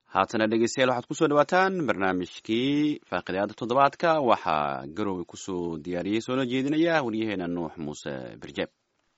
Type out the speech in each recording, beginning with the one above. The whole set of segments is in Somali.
haatana dhegeystayaal waxaad kusoo dhawaataan barnaamijkii faaqidaada toddobaadka waxaa garowe kusoo diyaariyey soona jeedinaya waryaheena nuux muuse birjeeb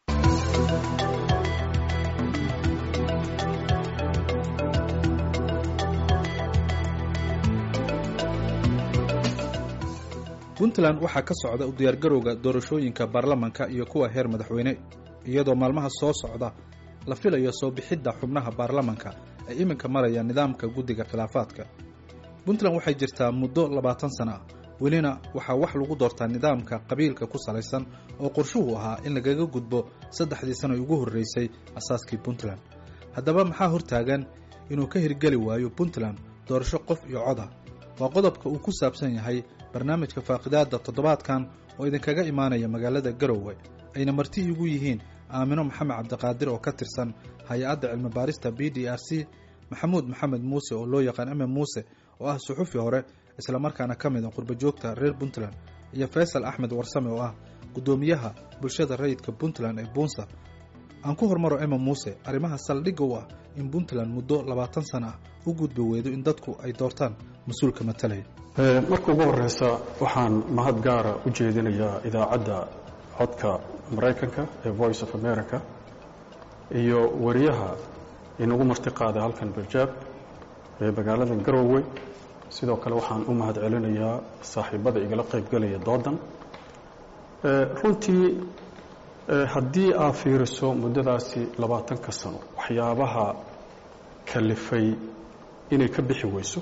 puntland waxaa ka socda u diyaargarowga doorashooyinka baarlamanka iyo kuwa heer madaxweyne iyadoo maalmaha soo socda la filayo soo bixidda xubnaha baarlamanka ay iminka marayaan nidaamka guddiga khilaafaadka puntland waxay jirtaa muddo labaatan sana ah welina waxaa wax lagu doortaa nidaamka qabiilka ku salaysan oo qorshuhu ahaa in lagaga gudbo saddexdii sano ugu horreysay asaaskii puntland haddaba maxaa hortaagan inuu ka hirgeli waayo puntland doorasho qof iyo cod ah waa qodobka uu ku saabsan yahay barnaamijka faaqidaadda toddobaadkan oo idinkaga imaanaya magaalada garowe ayna marti igu yihiin aamino maxamed cabdiqaadir oo ka tirsan hay-adda cilmibaarista b d r c maxamuud maxamed muuse oo loo yaqaan eme muuse oo ah suxufi hore islamarkaana ka mid a qurbajoogta reer puntland iyo faysal axmed warsame oo ah guddoomiyaha bulshada rayidka puntland ee buunsa aan ku hormaro eme muuse arrimaha saldhigga u ah in puntland muddo labaatan sana ah u gudbi weydo in dadku ay doortaan mas-uulka matalaya marka ugu horeysa waxaan mahad gaara u jeedinayaa idaacadda codka maraykanka ee voice of america iyo wariyaha inagu martiqaaday halkan barjaab ee magaalada garowe sidoo kale waxaan u mahad celinayaa saaxiibada igala qaybgelaya doodan runtii haddii aad fiiriso muddadaasi labaatanka sano waxyaabaha kalifay inay ka bixi weyso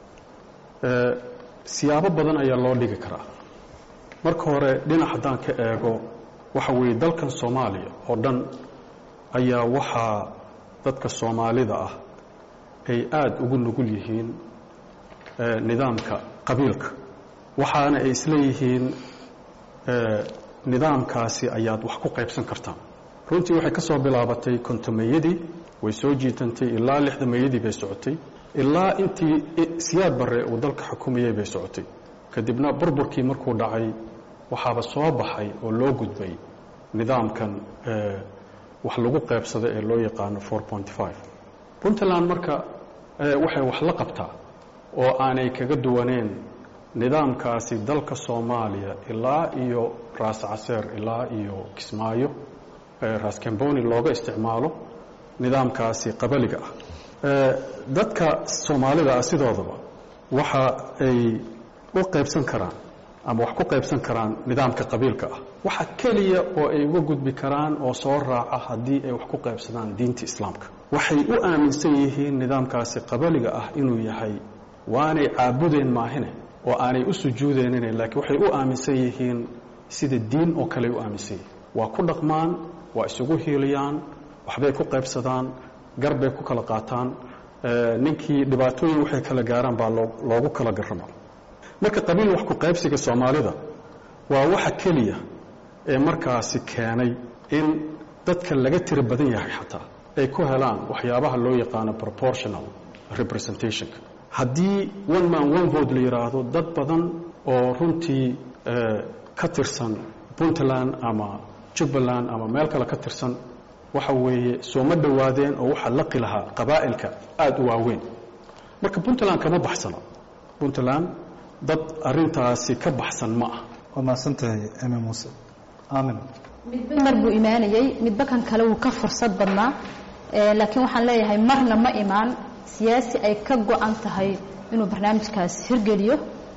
siyaabo badan ayaa loo dhigi karaa marka hore dhinac haddaan ka eego waxa weeye dalkan soomaaliya oo dhan ayaa waxaa dadka soomaalida ah ay aada ugu nugul yihiin nidaamka qabiilka waxaana ay isleeyihiin nidaamkaasi ayaad wax ku qaybsan kartaan runtii waxay ka soo bilaabatay kontomeeyadii way soo jiitantay ilaa lixdameeyadii bay socotay ilaa intii siyaad barre uu dalka xukumayay bay socotay kadibna burburkii markuu dhacay waxaaba soo baxay oo loo gudbay nidaamkan wax lagu qaybsada ee loo yaqaano puntland marka waxay wax la qabtaa oo aanay kaga duwaneen nidaamkaasi dalka soomaaliya ilaa iyo raas caseer ilaa iyo kismaayo raas camboni looga isticmaalo nidaamkaasi qabaliga ah dadka soomaalida ah sidoodaba waxa ay u qaybsan karaan ama wax ku qaybsan karaan nidaamka qabiilka ah waxa keliya oo ay uga gudbi karaan oo soo raaca haddii ay wax ku qaybsadaan diinta islaamka waxay u aaminsan yihiin nidaamkaasi qabaliga ah inuu yahay waanay caabudeen maahine oo aanay u sujuudeenine laakiin waxay u aaminsan yihiin sida diin oo kale ay u aaminsan yihiin waa ku dhaqmaan waa isugu hiiliyaan waxbay ku qaybsadaan garbay ku kala qaataan ninkii dhibaatooyin waxay kala gaaraan baa loogu kala garramo marka qabiil wax ku qaybsiga soomaalida waa waxa keliya ee markaasi keenay in dadka laga tiro badan yahay xataa ay ku helaan waxyaabaha loo yaqaano proportional representationka haddii one man one vote la yidhaahdo dad badan oo runtii ka tirsan puntland ama jubbaland ama meel kale ka tirsan waxa weeye sooma dhowaadeen oo waxaa laqi lahaa qabaa'ilka aada u waaweyn marka puntland kama baxsano puntland dad arintaasi ka baxsan ma ah waa mahadsantahay eme muuse aamin midba mar buu imaanayey midba kan kale wuu ka fursad badnaa laakiin waxaan leeyahay marna ma imaan siyaasi ay ka go-an tahay inuu barnaamijkaas hirgeliyo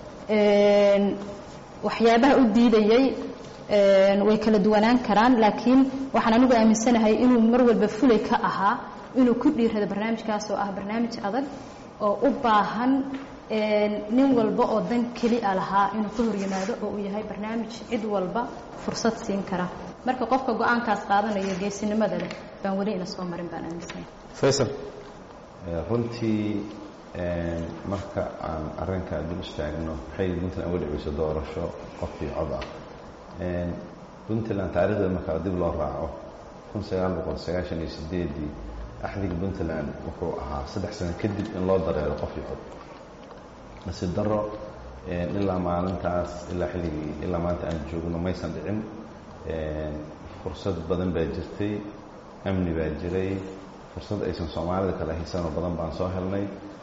waxyaabaha u diidayey way kala duwanaan karaan laakiin waxaan anigu aaminsanahay inuu mar walba fulay ka ahaa inuu ku dhiirado barnaamijkaas oo ah barnaamij adag oo u baahan nin walba oo dan keli a lahaa inuu ka hor yimaado oo uu yahay barnaamij cid walba fursad siin kara marka qofka go-aankaas qaadanayo geesinimada leh baan weli ina soo marin baan aaminsanahay faysal runtii marka aan arrinka dul istaagno waxay puntland uga dhiciyso doorasho qofkii cod ah puntland taarikhdeeda markaa dib loo raaco kun sagaal boqol sagaashan iyo sideedii axdiga puntland wuxuu ahaa saddex sano kadib in loo dareero qofkii cod nasiib daro ilaa maalintaas ilaa xilligii ilaa maanta aan joogno maysan dhicin fursad badan baa jirtay amni baa jiray fursad aysan soomaalida kale haysanoo badan baan soo helnay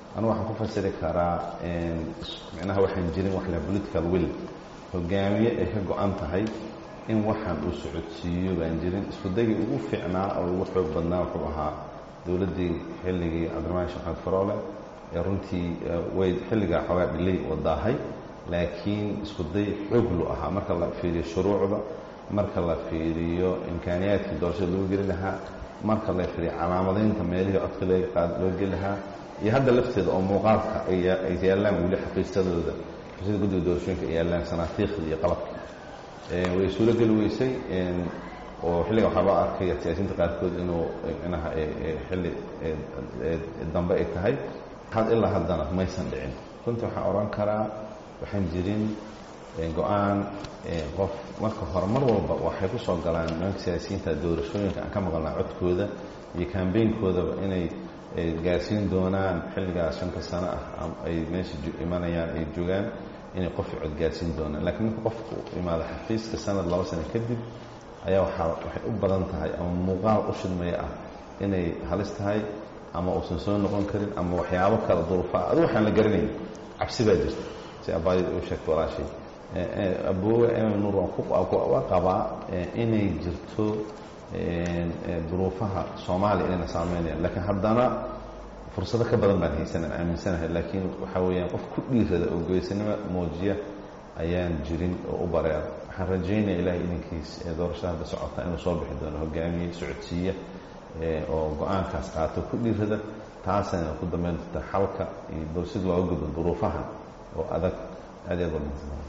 anu waxaan ku fasiri karaa micnaha waxaan jirin wax la political will hogaamiye ay ka go-an tahay in waxaan uu socodsiiyo baan jirin iskudagii ugu fiicnaa oo ugu xoog badnaa wuxuu ahaa dowladdii xilligii cabdiramaan sheekh faroole ee runtii way xilligaa xoogaa dhilay wadaahay laakiin iskuday xooglu ahaa marka la fiiriyo shuruucda marka la fiiriyo imkaaniyaadkii doorashada loo geli lahaa marka la fiiriyo calaamadaynta meelihii codka loo geli lahaa iyo hadda lafteeda oo muuqaalka ay yaallaan weli xaqiisadooda xaqiisada guddiga doorashooyinka ay yaallaan sanaatiikhda iyo qalabka way suuro geli weysay oo xilliga waxaa loo arkay siyaasiyiinta qaarkood inuu micnaha xilli dambe ay tahay ilaa haddana maysan dhicin runtii waxaan odhan karaa waxaan jirin go-aan qof marka hore mar walba waxay ku soo galaan nimanka siyaasiyiinta doorashooyinka aan ka maqalnaa codkooda iyo kambeynkoodaba inay gaarsiin doonaan xilligaas shanta sano ah ay meesha imanayaan ay joogaan inay qofki cod gaarsiin doonaan lakiin marka qofku imaado xafiiska sanad laba sano kadib ayaa waaa waxay u badan tahay ama muuqaal u shidmaya ah inay halis tahay ama uusan soo noqon karin ama waxyaabo kale duruufaa adu waxaan la garanayn cabsi baa jirta si abaayad u sheegta walaashay aboowe nuur waa qabaa inay jirto duruufaha soomaaliya inayna saameynayaan laakiin haddana fursado ka badan baan haysanaan aaminsanahay laakiin waxaa weeyaan qof ku dhiirada oo goysanimo muujiya ayaan jirin oo u bareera waxaan rajaynaya ilahay idinkiis ee doorashada hadda socota inuu soo bixi doono hogaamiye socodsiiya oo go-aankaas qaato ku dhiirada taasayna ku dambeyn doonta xalka iyo sid looga gudbo duruufaha oo adag aad aad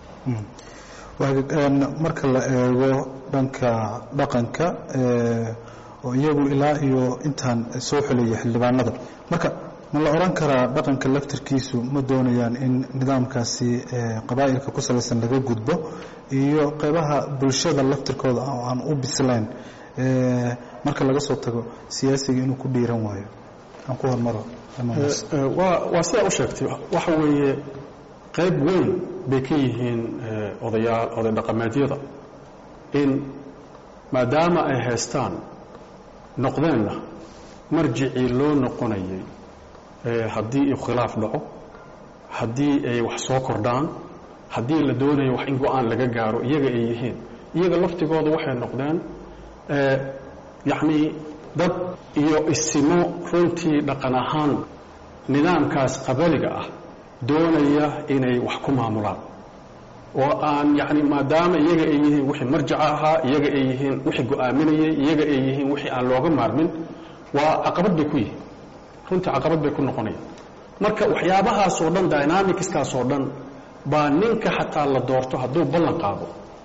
marka la eego dhanka dhaqanka oo iyagu ilaa iyo intaan soo xelaya xildhibaanada marka ma la odhan karaa dhaqanka laftirkiisu ma doonayaan in nidaamkaasi qabaa'ilka ku salaysan laga gudbo iyo qeybaha bulshada laftirkooda oo aan u bislayn marka laga soo tago siyaasiga inuu ku dhiiran waayo aan ku hormaro waa sidaa u sheegtay waxa weeye qayb weyn bay ka yihiin odayaal oday dhaqameedyada in maadaama ay haystaan noqdeenna marjicii loo noqonayay haddii uu khilaaf dhaco haddii ay wax soo kordhaan haddii la doonayo wax in go-aan laga gaaro iyaga ay yihiin iyaga laftigooda waxay noqdeen yacnii dad iyo isimo runtii dhaqan ahaan nidaamkaas qabaliga ah doonaya inay wax ku maamulaan oo aan yacni maadaama iyaga ay yihiin wixii marjaca ahaa iyaga ay yihiin wixii go-aaminayay iyaga ay yihiin wixii aan looga maarmin waa caqabad bay ku yihiin runtii caqabad bay ku noqonayaan marka waxyaabahaasoo dhan dynamicskaasoo dhan baa ninka xataa la doorto hadduu ballan qaado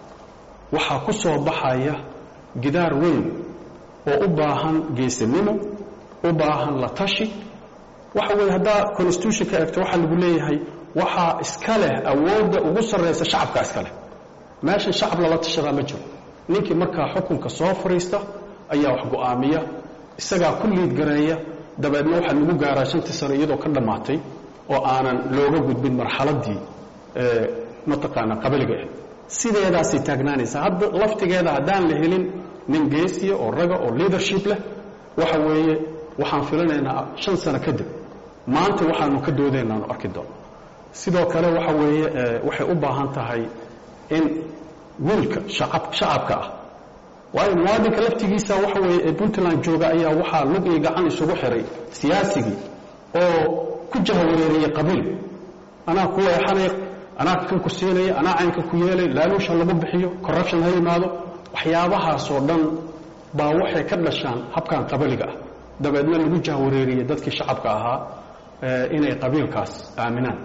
waxaa ku soo baxaya gidaar weyn oo u baahan geesinimo u baahan la tashi waxa weeye haddaa constitution ka egto waxaa lagu leeyahay waxaa iska leh awoodda ugu sarraysa shacabka iska leh meeshan shacab lala tashadaa ma jiro ninkii markaa xukunka soo fadhiista ayaa wax go-aamiya isagaa ku liid gareeya dabeedna waxaa lagu gaaraa shantii sano iyadoo ka dhammaatay oo aanan looga gudbin marxaladdii mataqaanaa qabaliga ah sideedaasay taagnaanaysaa hadda laftigeeda haddaan la helin nin geesiya oo raga oo leadership leh waxa weeye waxaan filanaynaa shan sano kadib maanta waxaanu ka doodaynaanu arki doono sidoo kale waxa weeye waxay u baahan tahay in wiilka shacabka ah waayo muwaadinka laftigiisa waxa weeye ee puntland jooga ayaa waxaa lug iyo gacan isugu xiray siyaasigii oo ku jahawareeriyey qabiil anaa ku leexanay anaa kan ku siinaya anaa caynka ku yeelay laaluusha lagu bixiyo corruption ha yimaado waxyaabahaasoo dhan baa waxay ka dhashaan habkan qabaliga ah dabeedna lagu jahwareeriyey dadkii shacabka ahaa inay qabiilkaas aaminaan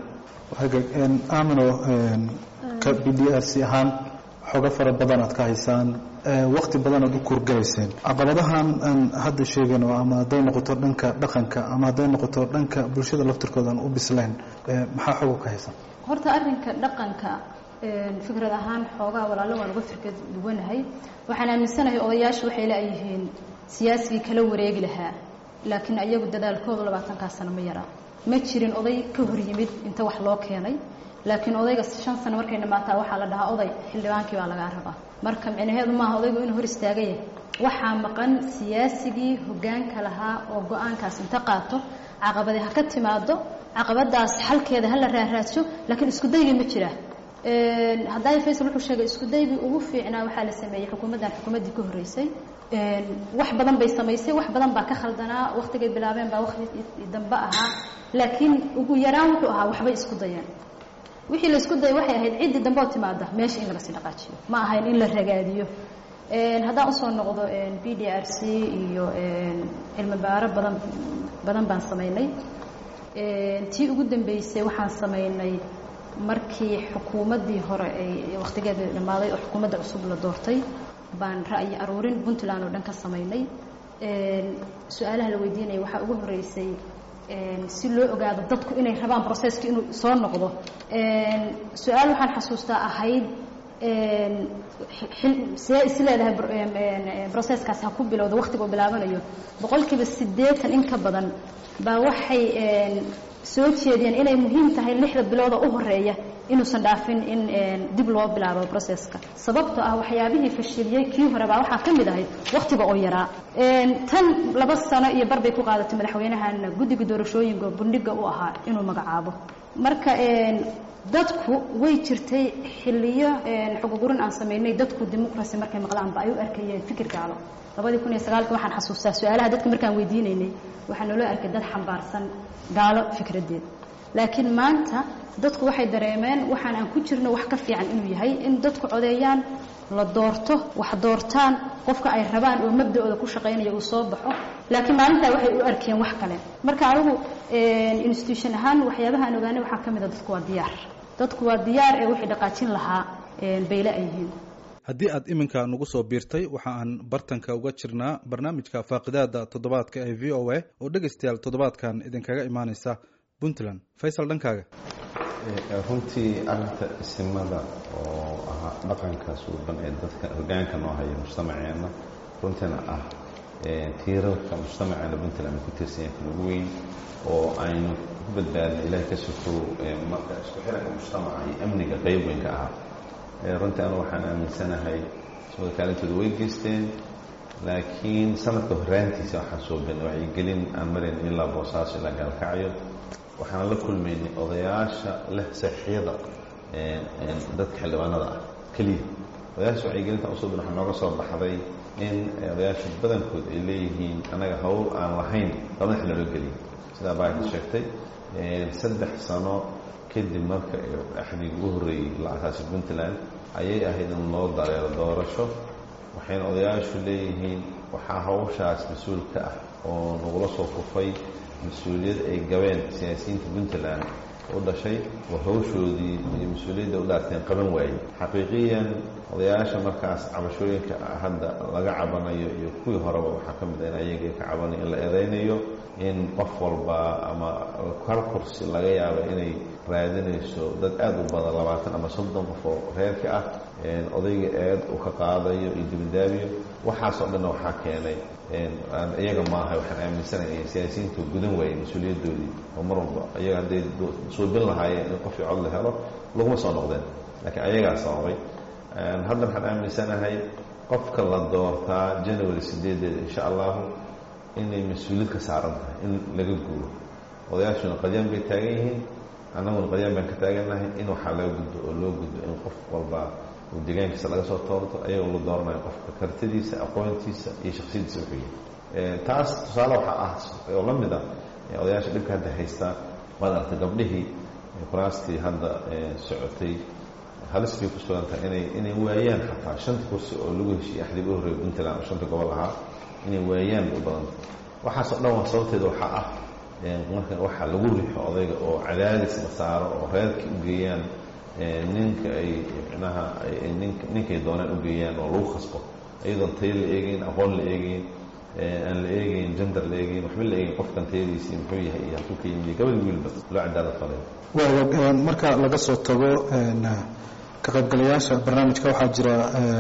aamino ka b d r c ahaan xooga fara badan aad ka haysaan wakti badan aad u kuurgalayseen caqabadahan aan hadda sheegayno ama hadday noqoto dhanka dhaqanka ama hadday noqoto dhanka bulshada laftirkooda aan u bislayn maxaa xooga ka haysan horta arrinka dhaqanka fikrad ahaan xoogaa walaalo waan uga firka duwanahay waxaan aaminsanahay odayaashu waxay leeyihiin siyaasigii kala wareegi lahaa laakiin ayagu dadaalkoodu labaatankaa sano ma yaraa ma jirin oday ka hor yimid inta wax loo keenay laakiin odayga shan sano markay dhamaataa waxaa la dhahaa oday xildhibaankii baa lagaa rabaa marka micnaheedu maaha odaygu inuu hor istaagaya waxaa maqan siyaasigii hoggaanka lahaa oo go-aankaas inta qaato caqabadi ha ka timaado caqabadaas xalkeeda hala raaraadsho laakiin isku daygii ma jira haddaay faysal wuxuu sheegay isku daygii ugu fiicnaa waxaa la sameeyey xukuumaddan xukuumaddii ka horreysay wax badan bay samaysay wax badan baa ka khaldanaa waktigay bilaabeen baa wakti dambe ahaa laakiin ugu yaraan wuxuu ahaa waxbay isku dayeen wixii la isku dayay waxay ahayd ciddii dambe oo timaada meesha in laga sii dhaqaajiyo ma ahayn in la ragaadiyo haddaan usoo noqdo b d r c iyo cilmi baaro badan badan baan samaynay tii ugu dambeysay waxaan samaynay markii xukuumaddii hore ay wakhtigeeda dhammaaday oo xukuumadda cusub la doortay baan ra'yi aruurin puntland oo dhan ka samaynay su-aalaha la weydiinaya waxaa ugu horreysay si loo ogaado dadku inay rabaan processki inuu soo noqdo su-aal waxaan xasuustaa ahayd see is leedahay processkaas ha ku bilowda waktiga uu bilaabanayo boqolkiiba siddeetan in ka badan baa waxay soo jeediyeen inay muhiim tahay lixda bilooda u horeeya inuusan dhaafin in dib loo bilaabo processka sababtoo ah waxyaabihii fashiliyey kii hore baa waxaa ka mid ahayd wakhtiga oo yaraa tan laba sano iyo bar bay ku qaadatay madaxweynahan guddiga doorashooyinka bundhiga u ahaa inuu magacaabo marka dadku way jirtay xilliyo xugugurin aan samaynay dadku dimuqrasi markay maqlaanba ay u arkayeen fikir gaalo labadii kun iyo sagaalka waxaan xasuustaa su-aalaha dadka markaan weydiinaynay waxaa naloo arkay dad xambaarsan gaalo fikraddeed laakiin maanta dadku waxay dareemeen waxaan aan ku jirno wax ka fiican inuu yahay in dadku codeeyaan la doorto wax doortaan qofka ay rabaan oo mabda-ooda ku shaqaynaya uu soo baxo laakiin maalintaa waxay u arkeen wax kale marka anigu institution ahaan waxyaabaha aan ogaanay waxaa ka mid a dadku waa diyaar dadku waa diyaar ee wixii dhaqaajin lahaa bayle ay yihiin haddii aad iminka nagu soo biirtay waxa aan bartanka uga jirnaa barnaamijka faaqidaada toddobaadka ee v o a oo dhegaystayaal toddobaadkan idinkaga imaaneysa puntland faysal dhankaaga runtii arinta isimada oo ahaa dhaqanka suuban ee dadka hogaanka noo haya mujtamaceenna runtiina ah tiirarka mujtamaceena puntland ku tiirsanyahay kan ugu weyn oo aynu ku badbaadna ilahay ka sokow marka isku xiranka mujtamaca iyo amniga qeyb weyn ka ahaa runtii anu waxaan aaminsanahay ismada kaalintooda way geysteen laakiin sanadka horaantiisa waxaan soo beenay wacyigelin aan marayn ilaa boosaaso ilaa gaalkacyo waxaan la kulmaynay odayaasha leh saxiyada dadka xildhibaanada ah keliya odayaasha wacyigelinta usoo ben waxaa nooga soo baxday in odayaasha badankood ay leeyihiin annaga hawl aan lahayn labada xil naloo geliya sidaa baaka sheegtay saddex sano kadib marka axdiga ugu horreeyey la asaasay puntland ayay ahayd in loo dareero doorasho waxayna odayaashu leeyihiin waxaa hawshaas mas-uul ka ah oo nagula soo kufay mas-uuliyad ay gabeen siyaasiyiinta puntland u dhashay oo hawshoodii iyo mas-uuliyadda u dhaarteen qaban waayey xaqiiqiyan odayaasha markaas cabashooyinka hadda laga cabanayo iyo kuwii horeba waxaa ka mid a in ayaga ka cabanayo in la eedaynayo in qof walba ama hal kursi laga yaabo inay raadinayso dad aada u badan labaatan ama soddon qof oo reerka ah odayga eed uu ka qaadayo iyo dibidaabiyo waxaasoo dhanna waxaa keenay iyaga maaha waxaan aaminsanahay in siyaasiyiintu gudan waayey mas-uuliyaddoodii oo mar walba iyaga hadday suubin lahaayeen in qofkii cod la helo laguma soo noqdeen laakiin ayagaa sababay hadda waxaan aaminsanahay qofka la doortaa january sideedeeda insha allahu inay mas-uuliyad ka saaran tahay in laga guuro odayaashuna qadyaan bay taagan yihiin annaguna qadyaan baan ka taagannahay in waxaa laga gudbo oo loo gudbo in qof walba uu deegaankiisa laga soo toorto ayagoo la dooranayo qofka kartidiisa aqoontiisa iyo shaksiyadiisa wuxuu yahay taas tusaale waxaa ah oo la mid ah odayaasha dhibka hadda haystaa waad aragtay gabdhihii kuraastii hadda socotay halis bay ku sugan tahay inay inay waayaan xataa shanta kursi oo lagu heshiiyey axdiga u horreeya puntland oo shanta gobol ahaa inay waayaan bay u badanta waxaasoo dhan waa sababteeda waxaa ah marka waxaa lagu rixo odayga oo cadaadis la saaro oo reerkii u geeyaan ninka ay micnaha ninkay doonaan u geeyaan oo lagu khasbo iyadoon tayo la eegeyn aqoon la eegeyn aan la eegeyn jender la eegeyn waxba la eegeyn qofkan tayadiisii muxuu yahay iyo halkuu ka yimiyo gabadh wiilba loo cadaalad falay waaga marka laga soo tago ka qaybgalayaasha barnaamijka waxaa jira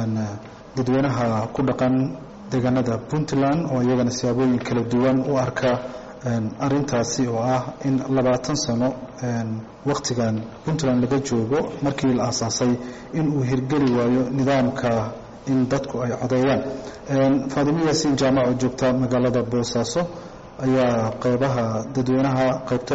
dadweynaha ku dhaqan deegaanada puntland oo iyagana siyaabooyin kala duwan u arka arintaasi oo ah in labaatan sano wakhtigan puntland laga joogo markii la aasaasay in uu hirgeli waayo nidaamka in dadku ay codeeyaan faadimo yaasiin jaamac oo joogta magaalada boosaaso ayaa qeybaha dadweynaha qaybtood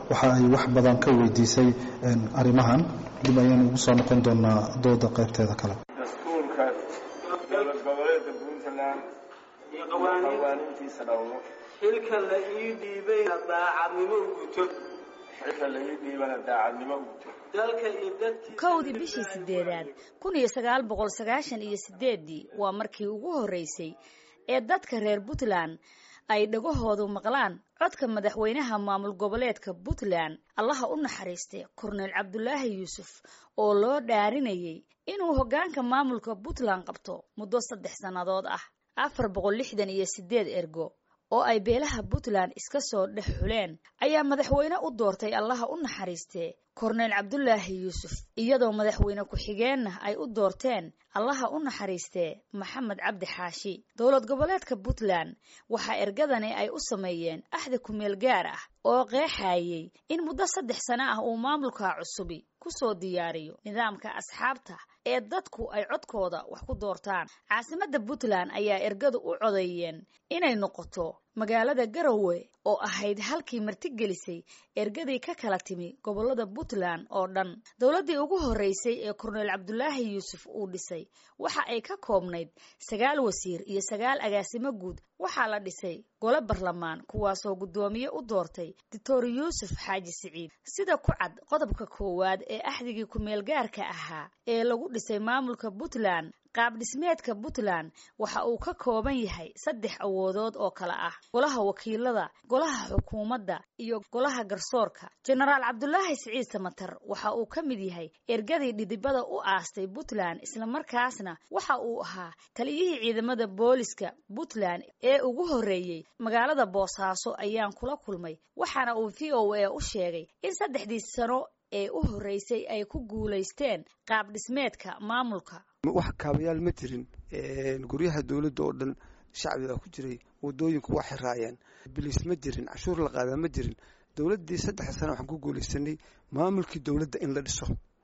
waxa ay wax badan ka weydiisay arrimahan dib ayaan ugu soo noqon doonaa dooda qaybteeda kale dastuurka dowlad goboleedka puntland iyo qawaaniintiisa dhowro xilka la ii dhiibayna daacadnimo guto xilka la ii dhiibana daacadnimo guto dalka iyo dadkii kowdii bishii sideedaad kun iyo sagaal boqol sagaashan iyo sideeddii waa markii ugu horreysay ee dadka reer puntland ay dhagahoodu maqlaan codka madaxweynaha maamul goboleedka puntland allaha u naxariistay korneyl cabdulaahi yuusuf oo loo dhaarinayay inuu hoggaanka maamulka puntland qabto muddo saddex sannadood ah afar boqol lixdan iyo sideed ergo oo ay beelaha puntland iska soo dhex xuleen ayaa madaxweyne u doortay allaha u naxariistee korneyl cabdulaahi yuusuf iyadoo madaxweyne ku-xigeenna ay u doorteen allaha u naxariistee maxamed cabdi xaashi dowlad goboleedka puntland waxaa ergadani ay u sameeyeen axda kumeel gaar ah oo qeexayay in muddo saddex sano ah uu maamulka cusubi ku soo diyaariyo nidaamka asxaabta ee dadku ay codkooda wax ku doortaan caasimadda puntland ayaa ergadu u codeeyeen inay noqoto magaalada garowe oo ahayd halkii martigelisay ergadii ka kala timi gobolada puntland oo dhan dowladdii ugu horreysay ee korneyl cabdulaahi yuusuf uu dhisay waxa ay ka koobnayd sagaal wasiir iyo sagaal agaasimo guud waxaa la dhisay gole barlamaan kuwaasoo guddoomiye u doortay doctor yuusuf xaaji siciid sida ku cad qodobka koowaad ee axdigii ku-meel gaarka ahaa ee lagu dhisay maamulka puntland qaab dhismeedka puntland waxa uu ka kooban yahay saddex awoodood oo kale ah golaha wakiilada golaha xukuumadda iyo golaha garsoorka jenaraal cabdulaahi siciid samatar waxa uu ka mid yahay ergadii dhidibada u aastay puntland islamarkaasna waxa uu ahaa taliyihii ciidamada booliska puntland ee ugu horreeyey magaalada boosaaso ayaan kula kulmay waxaana uu v o a u sheegay in saddexdii sano ee u horreysay ay ku guulaysteen qaab dhismeedka maamulka wax kaabayaal ma jirin guryaha dowladda oo dhan shacbigaa ku jiray wadooyinku waa xiraayeen biliis ma jirin cashuur la qaadaa ma jirin dowladdii saddex sano waxaan ku guulaysanay maamulkii dowladda in la dhiso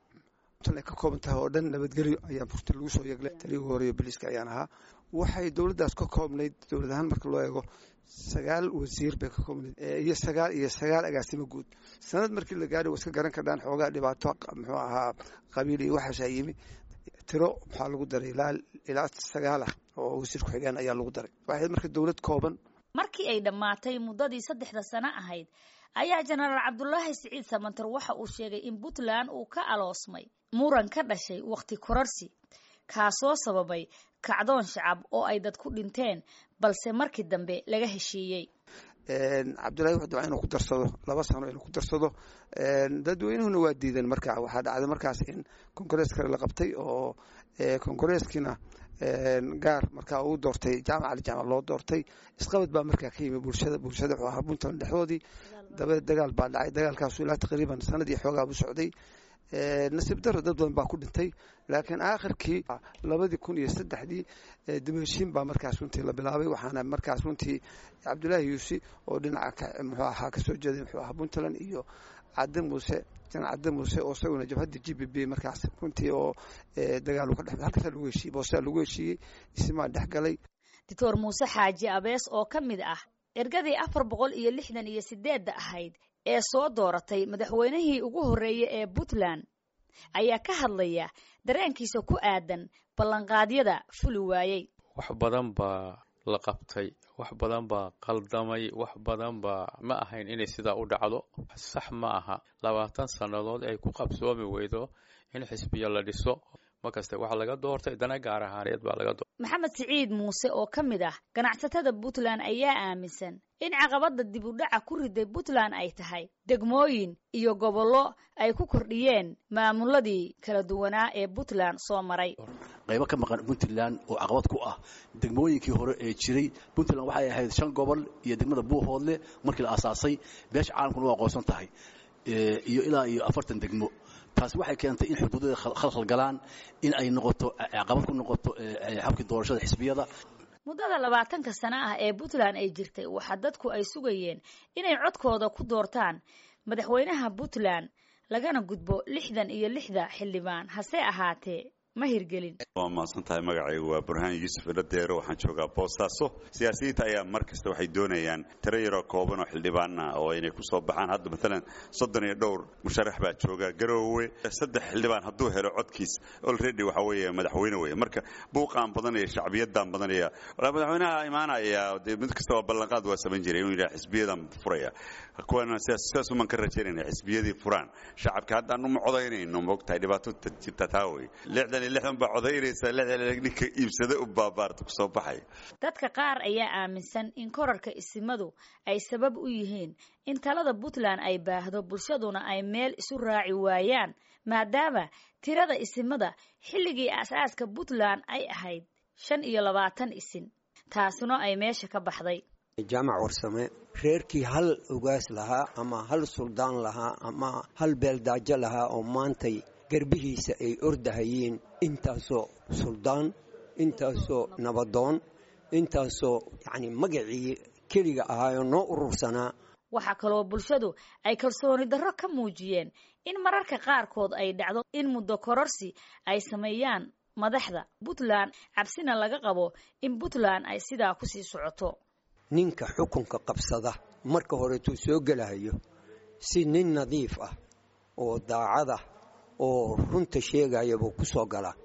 ay ka kooban tahay oo dhan nabadgelyo ayaa burti lagu soo yeeglay talii ugu horeeya biliiska ayaan ahaa waxay dowladdaas ka koobnayd dowlad ahaan marka loo eego sagaal wasiir bay ka koobnayd iyo sagaal iyo sagaal agaasimo guud sanad markii la gaadhay waa iska garan kardhaan xoogaa dhibaato muxuu ahaa qabiil iyo waxaasaa yimi tiro maxaa lagu daray ilaa ilaa sagaal ah oo wasiir ku-xigeen ayaa lagu daray waxay marka dowlad kooban markii ay dhammaatay muddadii saddexda sano ahayd ayaa jenaraal cabdulaahi siciid samantar waxa uu sheegay in puntland uu ka aloosmay muran ka dhashay wakhti korarsi kaasoo sababay kacdoon shacab oo ay dad ku dhinteen balse markii dambe laga heshiiyey cabdullahi wuxuu dabca inuu ku darsado laba sano inuu ku darsado dadweynuhuna waa diideen marka waxaa dhacday markaas in kongarees kale la qabtay oo kongareeskiina gaar markaa uu doortay jaamac ali jaamac loo doortay isqabad baa markaa ka yimi bulshada bulshada wuxuu ahaa puntland dhexdoodii dabadeed dagaal baa dhacay dagaalkaasu ilaa taqriiban sanadii xoogaa buu socday nasiib daro dad badan baa ku dhintay laakiin aakhirkii labadii kun iyo saddexdii dib heshiin baa markaas runtii la bilaabay waxaana markaas runtii cabdulaahi yuusi oo dhinaca muxuu ahaa kasoo jeeday muxuu ahaa puntland iyo cadde muuse janan cadde muuse oo isaguna jabhadda g b b markaas runtii oo dagaal uu ka dhex halkaasaa lagu heshiiyey boosaa lagu heshiiyey isimaa dhex galay doctor muuse xaaji abees oo ka mid ah ergadii afar boqol iyo lixdan iyo sideedda ahayd ee soo dooratay madaxweynihii ugu horreeyey ee puntland ayaa ka hadlaya dareenkiisa ku aadan ballanqaadyada fuli waayey wax badan baa la qabtay wax badan baa qaldamay wax badan baa ma ahayn inay sidaa u dhacdo sax ma aha labaatan sannadood ay ku qabsoomi weydo in xisbiya la dhiso markaste waxaa laga doortay dana gaar ahaaneed baa laga doortay maxamed siciid muuse oo ka mid ah ganacsatada puntland ayaa aaminsan in caqabadda dib u dhaca ku riday puntland ay tahay degmooyin iyo gobollo ay ku kordhiyeen maamuladii kala duwanaa ee puntland soo maray qaybo ka maqan puntland oo caqabad ku ah degmooyinkii hore ee jiray puntland waxay ahayd shan gobol iyo degmada buuhoodle markii la aasaasay beesha caalamkuna waa aqoonsan tahay iyo ilaa iyo afartan degmo taasi waxay keentay in xuduudada khalkhal galaan in ay noqoto caqabad ku noqoto habkii doorashada xisbiyada muddada labaatanka sano ah ee puntland ay jirtay waxaa dadku ay sugayeen inay codkooda ku doortaan madaxweynaha puntland lagana gudbo lixdan iyo lixda xildhibaan hase ahaatee ma hirgelin waa mahadsan tahay magacaygu waa burhaan yuusuf iladeero waxaan joogaa boosaaso siyaasiyiinta ayaa mar kasta waxay doonayaan tiro yaroo kooban oo xildhibaana oo inay ku soo baxaan hadda maalan soddon iyo dhowr musharax baa jooga garoowe saddex xildhibaan hadduu helo codkiis olready waxa weeye madaxweyne weeye marka buuqaan badanaya shacbiyadaan badanaya walaa madaxweynaha imaanaya dee mid kasta waa ballanqaad waa samayn jiray inuu yidhaha xisbiyadan furaya kuwana sidaas uman ka rajaynayna xisbiyadii furaan shacabka haddaan uma codaynayno moogtahay dhibaato jirta taa wey lixdan iyo lixdan baa codaynaysa lixdan ninka iibsada u baabaarta kusoo baxaya dadka qaar ayaa aaminsan in korarka isimadu ay sabab u yihiin in talada puntland ay baahdo bulshaduna ay meel isu raaci waayaan maadaama tirada isimada xilligii aasaaska puntland ay ahayd shan iyo labaatan isin taasuna ay meesha ka baxday jaamac warsame reerkii hal ugaas lahaa ama hal suldaan lahaa ama hal beeldaajo lahaa oo maantay garbihiisa ay ordahayeen intaasoo suldaan intaasoo nabadoon intaasoo yacni magacii keliga ahaayoo noo urursanaa waxaa kaloo bulshadu ay kalsooni darro ka muujiyeen in mararka qaarkood ay dhacdo in muddo kororsi ay sameeyaan madaxda puntland cabsina laga qabo in puntland ay sidaa kusii socoto ninka xukunka qabsada marka horeetuu soo gelahayo si nin nadiif ah oo daacada oo runta sheegaya buu ku soo galaa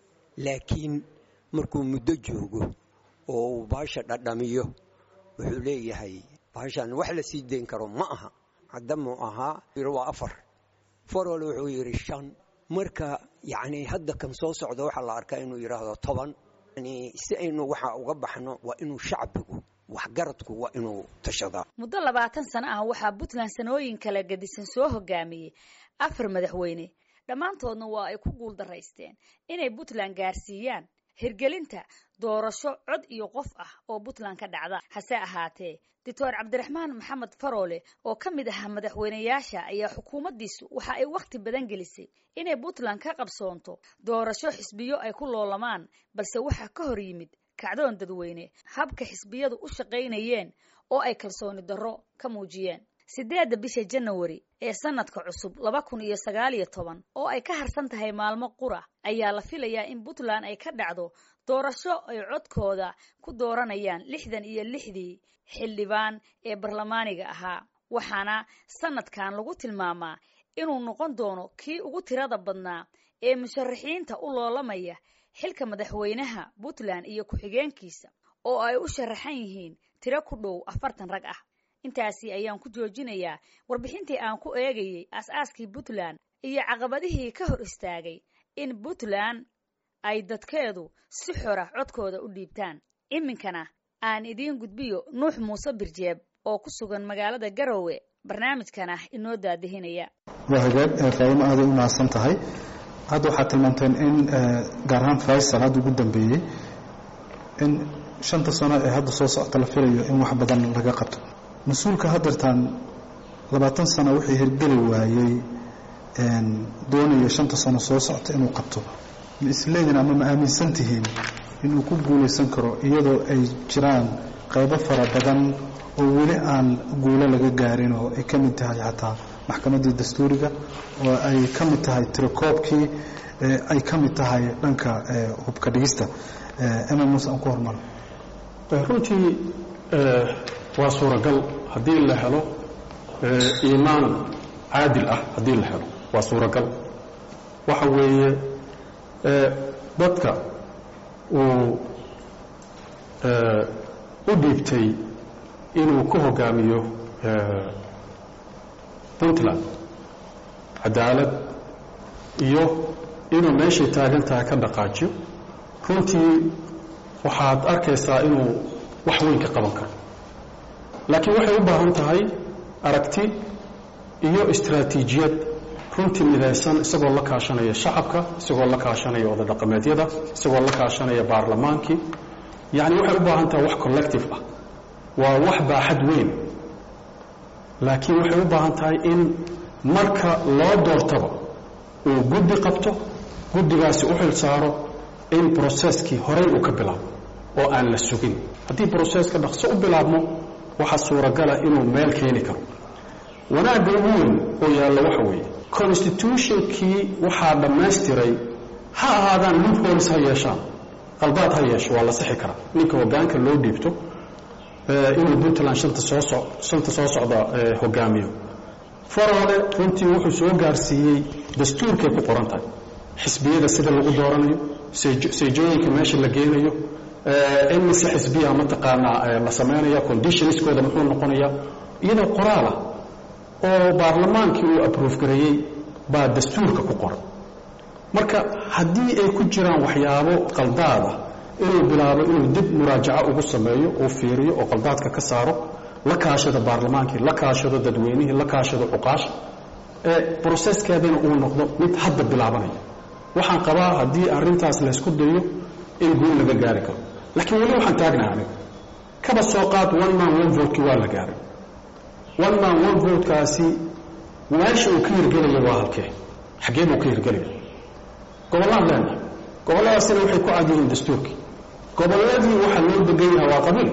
laakiin markuu muddo joogo oo uu baasha dhadhamiyo wuxuu leeyahay baashan wax la sii dayn karo ma aha haddamuu ahaa waa afar farol wuxuu yidhi shan marka yacni hadda kan soo socda waxaa la arkaa inuu yidhaahdo toban yani si aynu waxa uga baxno waa inuu shacbigu waxgaradku waa inuu tashadaa muddo labaatan sano ah waxaa puntland sanooyin kala gedisan soo hogaamiyey afar madaxweyne dhammaantoodna waa ay ku guul daraysteen inay puntland gaarsiiyaan hirgelinta doorasho cod iyo qof ah oo puntland ka dhacda hase ahaatee doctor cabdiraxmaan maxamed faroole oo ka mid ahaa madaxweyneyaasha ayaa xukuumaddiisu waxa ay wakhti badan gelisay inay puntland ka qabsoonto doorasho xisbiyo ay ku loolamaan balse waxaa ka hor yimid kacdoon dadweyne habka xisbiyadu u shaqaynayeen oo ay kalsooni darro ka muujiyeen siddeedda bisha janawari ee sanadka cusub laba kun iyo sagaal iyo toban oo ay ka harsan tahay maalmo qura ayaa la filayaa in puntland ay ka dhacdo doorasho ay codkooda ku dooranayaan lixdan iyo lixdii xildhibaan ee barlamaaniga ahaa waxaana sanadkan lagu tilmaamaa inuu noqon doono kii ugu tirada badnaa ee musharaxiinta u loolamaya xilka madaxweynaha puntland iyo ku-xigeenkiisa oo ay u sharaxan yihiin tiro ku dhow afartan rag ah intaasi ayaan ku joojinayaa warbixintii aan ku eegayey aas-aaskii puntland iyo caqabadihii ka hor istaagay in puntland ay dadkeedu si xora codkooda u dhiibtaan iminkana aan idiin gudbiyo nuux muuse birjeeb oo ku sugan magaalada garowe barnaamijkan ah inoo daadihinaya waa hagaag faadimo aaday u mahadsan tahay hadda waxaad tilmaanteen in gaar ahaan faysal hadda ugu dambeeyey in shanta sano ee hadda soo socota la filayo in wax badan laga qabto mas-uulka haddeertaan labaatan sano wixii hirgeli waayey doonayo shanta sano soo socota inuu qabto ma isleedin ama ma aaminsan tihiin inuu ku guulaysan karo iyadoo ay jiraan qaybo fara badan oo weli aan guulo laga gaarin oo ay ka mid tahay xataa maxkamaddii dastuuriga oo ay ka mid tahay tirakoobkii ay ka mid tahay dhanka hubka dhigista ema muuse aan ku hormaro runtii waa suuragal haddii la helo iimaan caadil ah haddii la helo waa suuragal waxa weeye dadka uu u dhiibtay inuu ku hogaamiyo puntland cadaalad iyo inuu meeshay taagan tahay ka dhaqaajiyo runtii waxaad arkaysaa inuu wax weyn ka qaban karo laakiin waxay u baahan tahay aragti iyo istaraatiijiyad runtii midaysan isagoo la kaashanaya shacabka isagoo la kaashanaya odadhaqameedyada isagoo la kaashanaya baarlamaankii yacni waxay u baahan tahay wax collective ah waa wax baaxad weyn laakiin waxay u baahan tahay in marka loo doortaba uu guddi qabto guddigaasi u xil saaro in broseskii horey uu ka bilaabo oo aan la sugin haddii broseska dhaqso u bilaabmo waxaa suuragala inuu meel keeni karo wanaagga ugu weyn oo yaalla waxa weeye constitutionkii waxaa dhammaystiray ha ahaadaan loopholes ha yeeshaan qaldaad ha yeesho waa la sixi karaa ninka hoggaanka loo dhiibto inuu puntland shanta soo so shanta soo socda hogaamiyo farole runtii wuxuu soo gaarsiiyey dastuurkay ku qoran tahay xisbiyada sida lagu dooranayo seejooyinka meesha la geenayo in mise xisbiya mataqaanaa la samaynaya conditionskooda muxuu noqonaya iyadoo qoraalah oo baarlamaankii uu aproof gareeyey baa dastuurka ku qoran marka haddii ay ku jiraan waxyaabo qaldaada inuu bilaabo inuu dib muraajaco ugu sameeyo uu fiiriyo oo qaldaadka ka saaro la kaashado baarlamaankii la kaashado dadweynihii la kaashado cuqaasha ee broseskeedana uu noqdo mid hadda bilaabanaya waxaan qabaa haddii arrintaas laysku dayo in guul laga gaari karo laakiin weli waxaan taagnaha aniga kaba soo qaad one man one votekii waa la gaaray one man one votekaasi meesha uu ka hirgelaya waa halkee xaggee buu ka hirgelaya gobollaan leenahay gobolladaasina waxay ku cad yihiin dastuurkii gobolladii waxaa loo degan yahay waa qabiil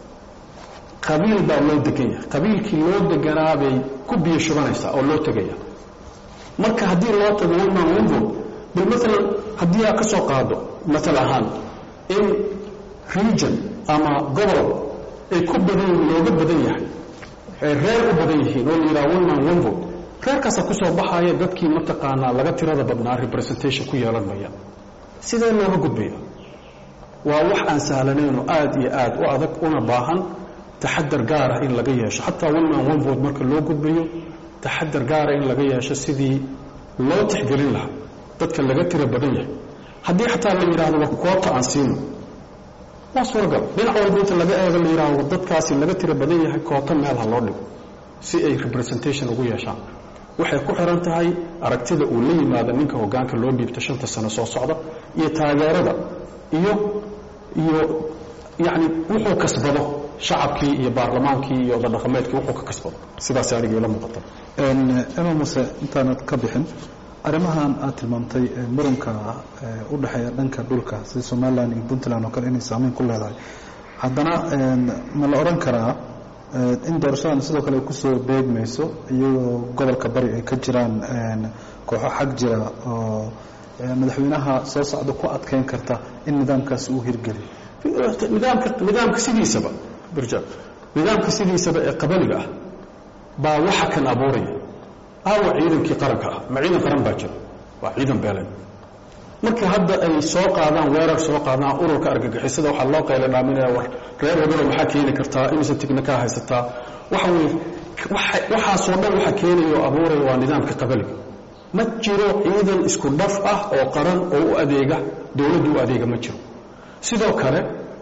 qabiil baa loo degan yahay qabiilkii loo deganaa bay ku biyo shubanaysaa oo loo tegaya marka haddii loo tago one man one vote bal maalan haddii aad ka soo qaado matal ahaan in region ama gobol ay ku badan looga badan yahay ay reer u badan yihiin oo la yidhaha one man one vote reerkaasaa ku soo baxaya dadkii mataqaanaa laga tirada badnaa representation ku yeelan maya sidee looga gudbaya waa wax aan sahlanayn oo aad iyo aad u adag una baahan taxadar gaara in laga yeesho xataa one man one vote marka loo gudbayo taxadar gaara in laga yeesho sidii loo tixgelin lahaa dadka laga tira badan yahay haddii xataa la yidhaahdo wa koota aan siino waa suuragal dhinac walba inta laga eego la yidhaahdo dadkaasi laga tira badan yahay koota meel ha loo dhigo si ay representation ugu yeeshaan waxay ku xiran tahay aragtida uu la yimaado ninka hoggaanka loo dhiibto shanta sano soo socda iyo taageerada iyo iyo yacni wuxuu kasbado shacabkii iyo baarlamaankii iyo odadhaqameedkii wuxuu ka kasbado sidaas aniga ila muuqata ema muse intaanad ka bixin arrimahan aad tilmaamtay muranka u dhexeeya dhanka dhulka sida somalilan iyo puntland oo kale inay saameyn ku leedahay haddana ma la odhan karaa in doorashadan sidoo kale ay kusoo beegmayso iyagoo gobolka bari ay ka jiraan kooxo xag jira oo madaxweynaha soo socda ku adkeyn karta in nidaamkaasi uu hirgeliyo nidaamka nidaamka sidiisaba birja nidaamka sidiisaba ee qabaliga ah baa waxa kan abuuraya aawa ciidankii qaranka ah ma ciidan qaran baa jira waa ciidan beeleed marka hadda ay soo qaadaan weerar soo qaadaan ururka argagixisada waxaa loo qayla dhaaminaya war reer wadano maxaa keeni kartaa imise tignikaa haysataa waxa weye waxaasoo dhan waxa keenaya oo abuuraya waa nidaamka qabaliga ma jiro ciidan isku dhaf ah oo qaran oo u adeega dowladdu u adeega ma jiro sidoo kale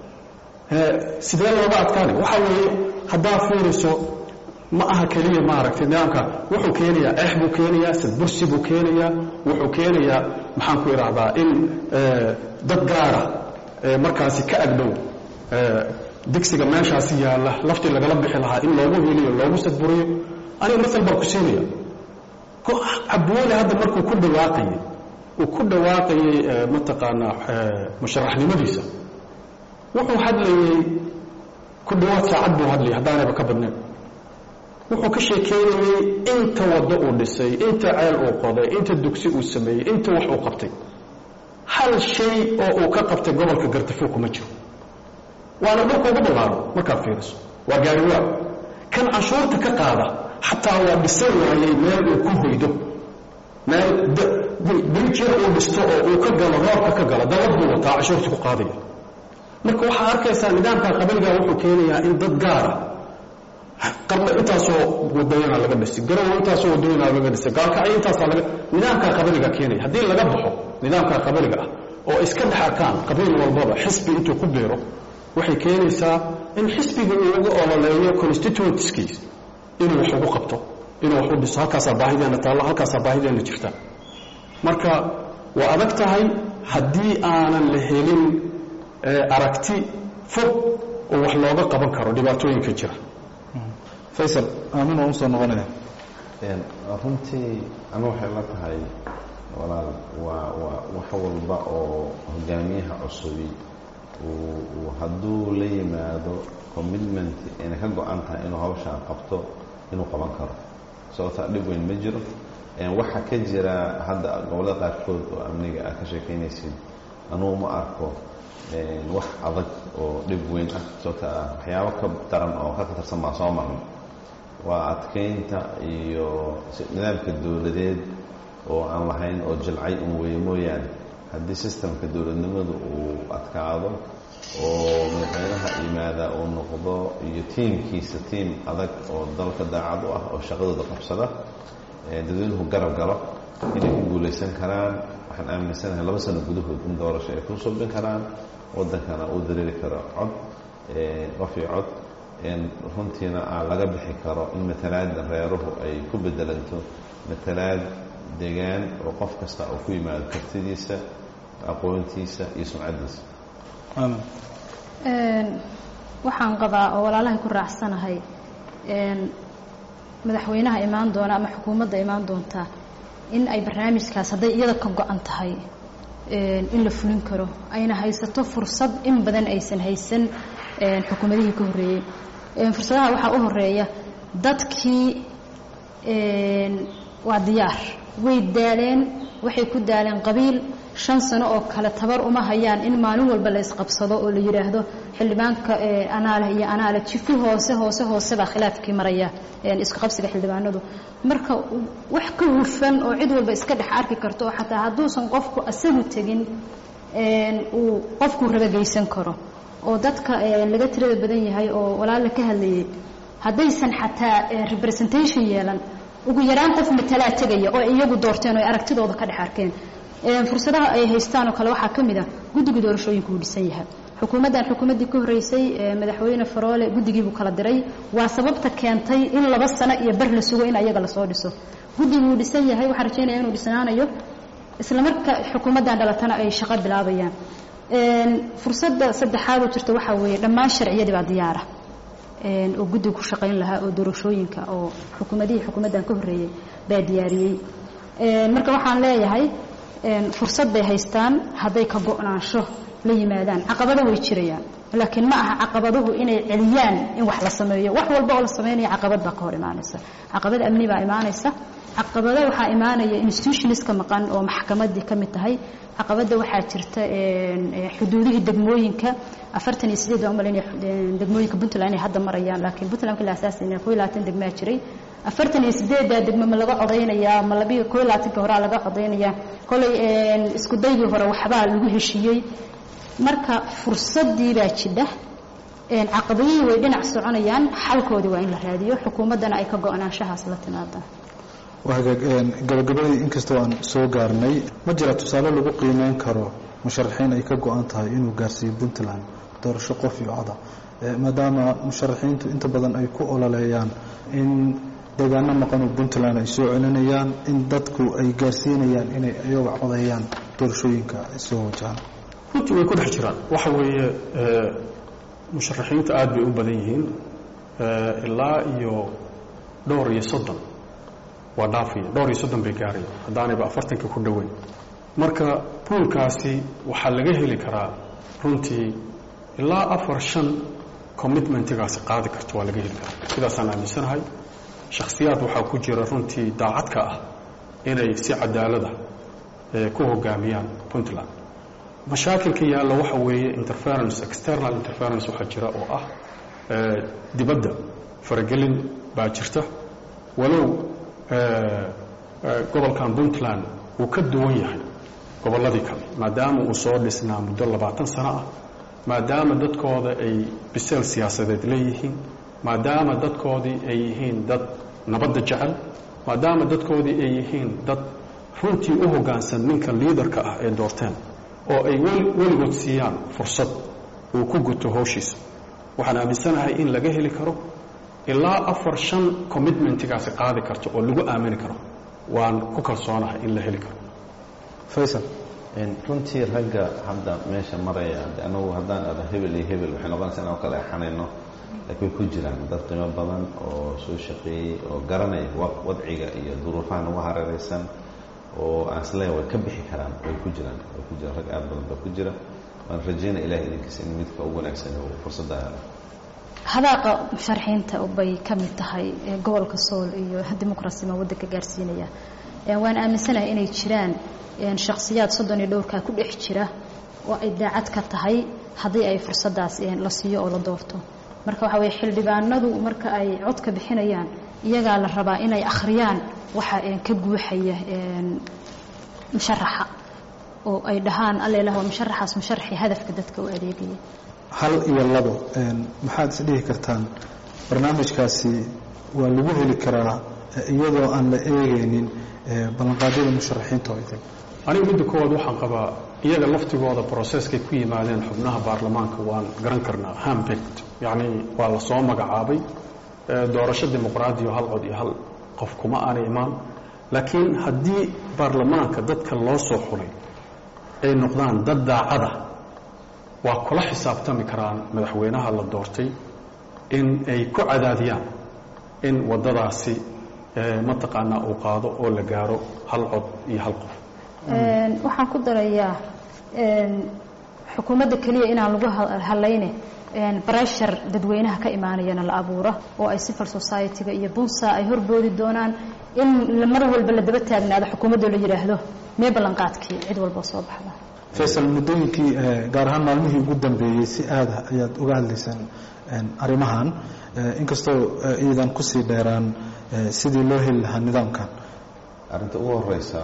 sidee looga adkaanay waxa weeye haddaa fiiriso ma aha keliya maaragtay nidaamka wuxuu keenayaa eex buu keenayaa sadbursi buu keenayaa wuxuu keenayaa maxaan ku idhaahdaa in dad gaara markaasi ka agdhow digsiga meeshaasi yaalla laftii lagala bixi lahaa in loogu heliyo loogu sadburiyo aniga masal baan ku siinaya cabdiweli hadda markuu ku dhawaaqayey uu ku dhawaaqayey mataqaanaa musharaxnimadiisa wuxuu hadlayey ku dhawaad saacad buu hadlayay haddaanayba ka badnayn wuxuu ka sheekeynayey inta waddo uu dhisay inta ceel uu qoday inta dugsi uu sameeyey inta wax uu qabtay hal shay oo uu ka qabtay gobolka gartafo kuma jiro waana dhulka ugu ballaaro markaad fiiriso waa gaariwaa kan canshuurta ka qaada xataa waa dhisan waayey meel uu ku hoydo meel biljir uu dhisto oo uu ka galo roobka ka galo dalad buu wataa canshuurta ku qaadaya marka waxaa arkaysaa nidaamka qabaliga wuxuu keenayaa in dad gaara qarna intaasoo wadooyana laga dhisay garowa intaasoo wadooyana laga dhisay gaalkacyo intaasaa laga nidaamka qabaliga keenaya haddii laga baxo nidaamka qabaliga ah oo iska dhex arkaan qabiil walbaba xisbi intuu ku biiro waxay keenaysaa in xisbiga uu uga ololeeyo constituentskiis inuu wax ugu qabto inuu wax u dhiso halkaasaa baahideena taallo halkaasaa baahideena jirta marka waa adag tahay haddii aanan la helin aragti fog oo wax looga qaban karo dhibaatooyinka jira faysal aamin waan usoo noqonaya runtii ama waxay la tahay walaal waa waa wax walba oo hogaamiyaha cusubi uu hadduu la yimaado commitment inay ka go-an tahay inuu hawshaan qabto inuu qaban karo sababtaa dhib weyn ma jiro waxaa ka jira hadda gobollada qaarkood oo amniga ah ka sheekeynaysid anugu ma arko wax adag oo dhib weyn ah sababta ah waxyaabo ka daran oo ka khatarsan baa soo marnay waa adkeynta iyo nidaamka dowladeed oo aan lahayn oo jilcay un weeye mooyaane haddii sistemka dowladnimadu uu adkaado oo madaxweynaha yimaada uu noqdo iyo tiimkiisa tiim adag oo dalka daacad u ah oo shaqadooda qabsada dadweynuhu garab galo inay ku guulaysan karaan waxaan aaminsanahay laba sano gudahood in doorasho ay ku subin karaan waddankana uu dareeri karo cod qof iyo cod runtiina aa laga bixi karo in matalaada reeruhu ay ku bedelanto matalaad degaan oo qof kasta oo ku yimaado kartidiisa aqoontiisa iyo sumcaddiisa waxaan qabaa oo walaalahay ku raacsanahay madaxweynaha imaan doona ama xukuumadda imaan doonta in ay barnaamijkaas hadday iyada ka go-an tahay in la fulin karo ayna haysato fursad in badan aysan haysan xukuumadihii ka horreeyey fursadaha waxaa u horeeya dadkii waa diyaar way daaleen waxay ku daaleen qabiil shan sano oo kale tabar uma hayaan in maalin walba la isqabsado oo la yidhaahdo xildhibaanka anaaleh iyo anaale jifi hoose hoose hoose baa khilaafkii maraya isku qabsiga xildhibaanadu marka wax ka hufan oo cid walba iska dhex arki karto oo xataa hadduusan qofku asagu tegin uu qofkuu rabageysan karo oo dadka laga tirada badan yahay oo walaala ka hadlayay haddaysan xataa representation yeelan ugu yaraan qof matalaa tegaya oo iyagu doorteen oo ay aragtidooda ka dhex arkeen fursadaha ay haystaan oo kale waxaa ka mid a guddiga doorashooyinka uu dhisan yahay xukuumaddan xukuumaddii ka horreysay madaxweyne faroole guddigiibuu kala diray waa sababta keentay in laba sano iyo bar la sugo in ayaga lasoo dhiso guddiguu dhisan yahay waxaan rajaynaya inuu dhisnaanayo isla marka xukuumaddan dhalatana ay shaqo bilaabayaan fursadda saddexaad oo jirta waxaa weeye dhammaan sharciyadii baa diyaara oo guddiga ku shaqayn lahaa oo doorashooyinka oo xukuumadihii xukuumaddan ka horreeyey baa diyaariyey marka waxaan leeyahay fursad bay haystaan hadday ka go-naansho la yimaadaan caqabado way jirayaan laakiin ma aha caqabaduhu inay celiyaan in wax la sameeyo wax walba oo la sameynaya caqabad baa ka hor imaanaysa caqabad amni baa imaanaysa caqabado waxaa imaanaya institutionska maqan oo maxkamaddii ka mid tahay caqabadda waxaa jirta xuduudihii degmooyinka afartan iyo sideed baa umalaynaya degmooyinka puntland inay hadda marayaan laakiin puntland markii la asaasayna koo iyo labaatan degmaa jiray afartan iyo sideeddaa degmo ma laga codaynayaa ma labiyo koo iyo labaatanka horaa laga codaynayaa kolay isku daygii hore waxbaa lagu heshiiyey marka fursaddii baa jidha caqabadihii way dhinac soconayaan xalkoodii waa in la raadiyo xukuumaddana ay ka go-naanshahaas la timaadaan hagaag gabagabadii inkastoo aan soo gaarnay ma jira tusaale lagu qiimeyn karo musharaxiin ay ka go-an tahay inuu gaarsiiyo puntland doorasho qof iyo coda maadaama musharaxiintu inta badan ay ku ololeeyaan in deegaano maqan oo puntland ay soo celinayaan in dadku ay gaarsiinayaan inay ayaga codayaan doorashooyinka soo wajahaan runtii way ku dhex jiraan waxa weeye musharaxiintu aad bay u badan yihiin ilaa iyo dhowr iyo soddon waa dhaafaya dhowr iyo soddon bay gaaraya haddaanayba afartanka ku dhoweyn marka buulkaasi waxaa laga heli karaa runtii ilaa afar shan commitmentigaasi qaadi karto waa laga heli karaa sidaasaan aaminsanahay shakhsiyaad waxaa ku jira runtii daacadka ah inay si cadaalada ku hogaamiyaan puntland mashaakilka yaalla waxa weeye interference external interference waxaa jira oo ah dibadda faragelin baa jirta walow gobolkan puntland uu ka duwan yahay gobolladii kale maadaama uu soo dhisnaa muddo labaatan sano ah maadaama dadkooda ay biseel siyaasadeed leeyihiin maadaama dadkoodii ay yihiin dad nabadda jecel maadaama dadkoodii ay yihiin dad runtii u hoggaansan ninka liidarka ah ee doorteen oo ay weligood siiyaan fursad uu ku guto howshiisa waxaan aaminsanahay in laga heli karo ilaa afar shan commitmentigaasi qaadi karto oo lagu aamini karo waan ku kalsoonahay in la heli karo faysal runtii ragga hadda meesha maraya anagu haddaan ada hebel iyo hebel waxay noqonaysa inaan kala exanayno laakiin way ku jiraan dad qiimo badan oo soo shaqeeyey oo garanaya wadciga iyo duruufaha nagu hareeraysan oo aan isleeya way ka bixi karaan way ku jiraan way ku jiraan rag aad badan baa ku jira waan rajaynaya ilahay idinkiisa in midka ugu wanaagsan uu fursadda helo hadaaqa musharaxiinta bay ka mid tahay gobolka sool iyo dimuqrasima waddanka gaarsiinaya waan aaminsanahay inay jiraan shakhsiyaad soddon iyo dhowrkaa ku dhex jira oo ay daacad ka tahay haddii ay fursaddaas la siiyo oo la doorto marka waxaa weye xildhibaanadu marka ay codka bixinayaan iyagaa la rabaa inay akhriyaan waxa ka guuxaya musharaxa oo ay dhahaan allelah waa musharaxaas musharaxii hadafka dadka u adeegaya hal iyo labo maxaad is dhihi kartaan barnaamijkaasi waa lagu heli karaa iyadoo aan la eegaynin ballanqaadyada musharaxiinta oo idin aniga midda koowaad waxaan qabaa iyaga laftigooda broseskay ku yimaadeen xubnaha baarlamaanka waan garan karnaa hambigt yacni waa la soo magacaabay doorasho dimuqraadiyo hal cod iyo hal qof kuma aanay imaan laakiin haddii baarlamaanka dadka loo soo xulay ay noqdaan dad daacada waa kula xisaabtami karaan madaxweynaha la doortay in ay ku cadaadiyaan in waddadaasi mataqaanaa uu qaado oo la gaaro hal cod iyo hal qof waxaan ku darayaa xukuumadda keliya inaan lagu halayne breshar dadweynaha ka imaanayana la abuuro oo ay civil society-ga iyo bunsa ay horboodi doonaan in mar walba la daba taagnaado xukuumaddo la yidhaahdo mee ballanqaadkii cid walboo soo baxda faysal muddooyinkii gaar ahaan maalmihii ugu dambeeyey si aada ayaad uga hadlaysaan arrimahan inkastoo iidan kusii dheeraan sidii loo heli lahaa nidaamkan arrinta ugu horeysa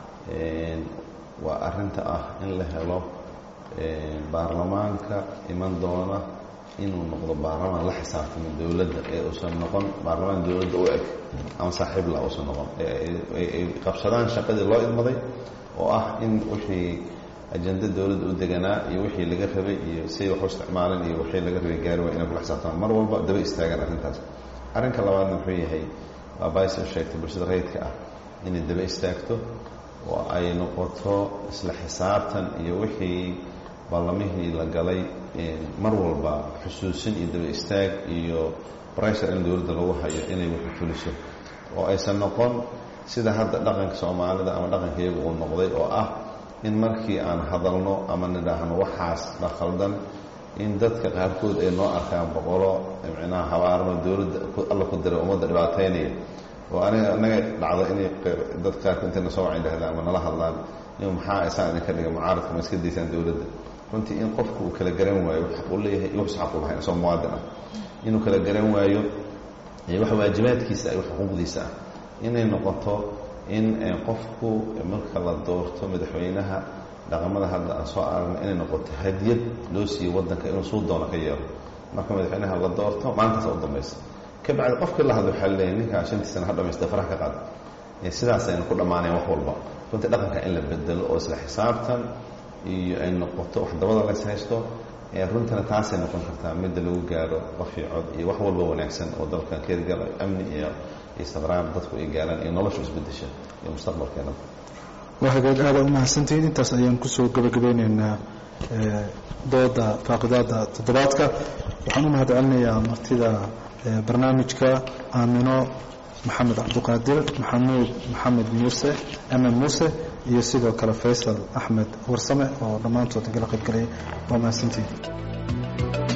waa arinta ah in la helo baarlamaanka iman doona inuu noqdo baarlamaan la xisaabtamo dowladda ee uusan noqon baarlamaan dowladda u eg ama saaxiibla uusan noqon ay qabsadaan shaqadii loo idmaday oo ah in wixii ajenda dowladda u deganaa iyo wixii laga rabay iyo siday wax u isticmaaleen iyo wixii laga rabay gaari waa inay kula xisaabtamaan mar walba daba istaagaan arrintaas arrinka labaadna wuxuu yahay waa bays u sheegtay bulshada rayidka ah inay daba istaagto oo ay noqoto isla xisaabtan iyo wixii ballamihii la galay mar walba xusuusin iyo daba istaag iyo bressure in dowladda lagu hayo inay wixii fuliso oo aysan noqon sida hadda dhaqanka soomaalida ama dhaqanka iyagu uu noqday oo ah in markii aan hadalno ama nidhaahno waxaas la khaldan in dadka qaarkood ay noo arkaan boqolo micnaha habaarno dowladda alla ku diray ummadda dhibaataynaya oo aniga anaga dhacdo inay dad qaarka intayna soo wacan dhahdaan ama nala hadlaan in maxaa isaan idinka dhiga mucaaradka ma iska daysaan dowladda runtii in qofku uu kala garan waayo xaq uu leeyahay iyo wax xaq u lahayn isagoo muwaadin ah inuu kala garan waayo wax waajibaadkiisa iyo wax xuquuqdiisa ah inay noqoto in qofku marka la doorto madaxweynaha dhaqamada hadda aan soo aragna inay noqoto hadiyad loo siiyo waddanka inuu suu doono ka yeelo marka madaxweynaha la doorto maalintaas u dambaysa ka bacdi qofkii la hadlo waxaa leeyahay ninkaa shantii sana ha dhamaysta faraha ka qaada sidaasayna ku dhammaanayan wax walba runtii dhaqanka in la bedelo oo isla xisaabtan iyo ay noqoto wax dabada lays haysto runtana taasay noqon kartaa midda lagu gaaro qofii cod iyo wax walba wanaagsan oo dalkan keergala amni iyo istiqraar dadku ay gaaraan iyo noloshu isbedesha iyo mustaqbalkeena waa hagaag aada u mahadsantihiin intaas ayaan kusoo gabagabeyneynaa dooda faaqidaada toddobaadka waxaan u mahad celinayaa martida barnaamijka aamino maxamed cabdiqaadir maxamuud maxamed muuse amen muuse iyo sidoo kale faysal axmed warsame oo dhammaantood igala qayb galay waa mahadsantihiin